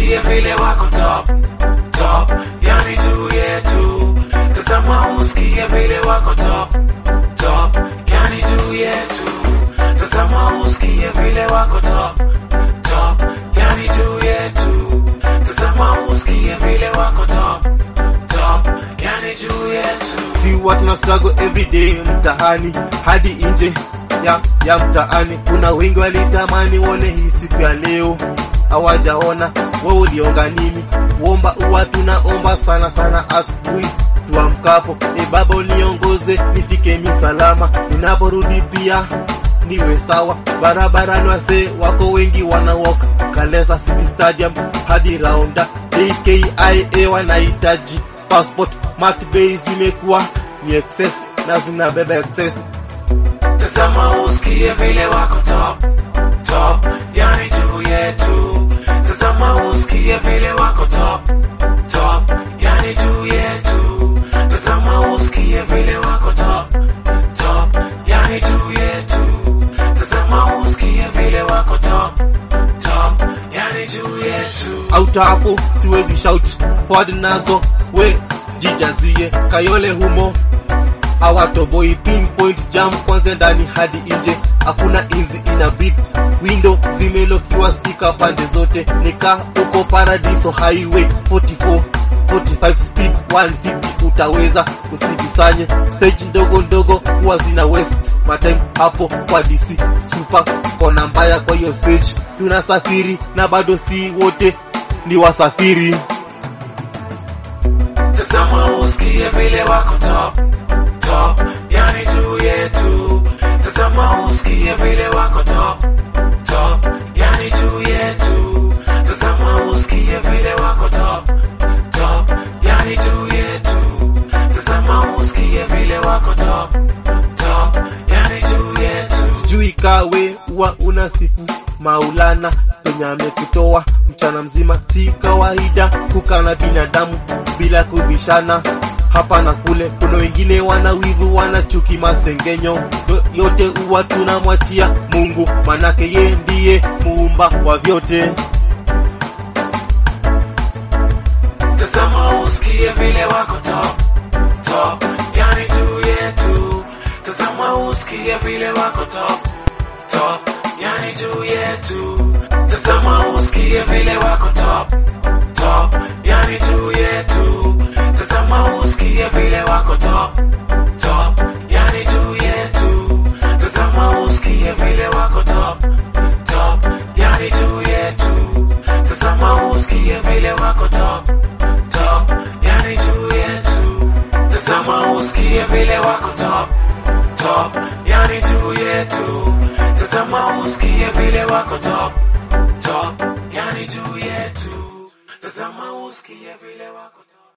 usikie vile wako top top, yani juu yetu. Tazama usikie vile wako top top, yani juu yetu. Tazama usikie vile wako top top, yani juu yetu. Tazama usikie vile wako top top, yani juu yetu. si huwa tuna struggle every day mtaani hadi nje ya, ya mtaani. Kuna wengi walitamani wone hii siku ya leo, hawajaona. Wewe ulionga nini? Uomba uwa tunaomba sana sana asubuhi tuamkapo. E Baba uniongoze nifike misalama, ninaporudi pia niwe sawa. Barabarani wasee wako wengi wanawalk Kalesa City Stadium hadi Raunda AKIA wanahitaji passport. Mark Bay zimekuwa ni excess na zinabeba excess. Tazama usikie vile wako top top, yani juu yetu. Tazama usikie vile wako top top, yani juu yetu. Tazama usikie vile wako top top, yani juu yetu. Tazama usikie vile wako top top, yani juu yetu. Auta hapo siwezi shout pod nazo we jijazie kayole humo awatoboi pinpoint jam kwanza ndani hadi nje hakuna inzi ina beat window zimelokiwa stika pande zote nika uko paradiso highway 44 45 speed 150 utaweza usijisanye stage ndogo ndogo huwa zina west matime hapo kwa DC super kona mbaya kwa hiyo stage tunasafiri na bado si wote ni wasafiri Tazama usikie vile wako top top, yani juu yetu. Tazama usikie vile wako top top, yani juu yetu. Tazama usikie vile wako top top, yani juu yetu. Tazama usikie vile wako top top, yani juu yetu. sijui kawe huwa unasifu Maulana penye amekutoa mchana mzima, si kawaida kukana binadamu bila kubishana hapa na kule. Kuna wengine wana wivu, wana chuki, masengenyo, Yo- yote huwa tunamwachia Mungu, manake ye ndiye muumba wa vyote. Tazama usikie vile wako top top, yani juu yetu. Tazama usikie vile wako top top, yani juu yetu. Tazama usikie vile wako top top, yani juu yetu. Tazama usikie vile wako top top, yani juu yetu. Tazama usikie vile wako top top, yani juu yetu. Tazama usikie vile wako top top, yani juu yetu. Tazama usikie vile wako top top, yani juu yetu. Tazama usikie vile wako top top, yani juu yetu. Tazama usikie vile wako